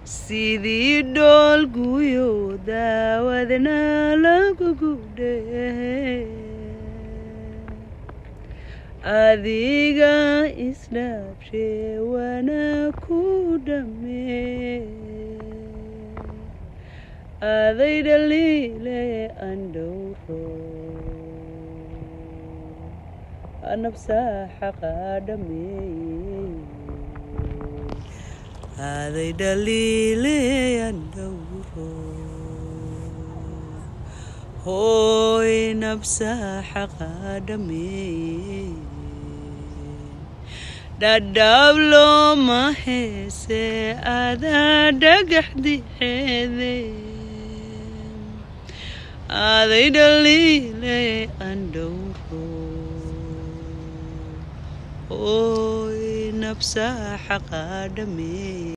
sidii dhool guyo daawadna lagu gudhe adiga isdhaabshe wana ku dhamme aday dhaliile andhowro nabsaa xaqa dhameeye aday dhaliile andhowro hooy nabsaa xaqa dhameeye dhadhaablo ma heese adaa dhagax dixeede aday dhaliile andhowro hooy nabsaa xaqa dhameeye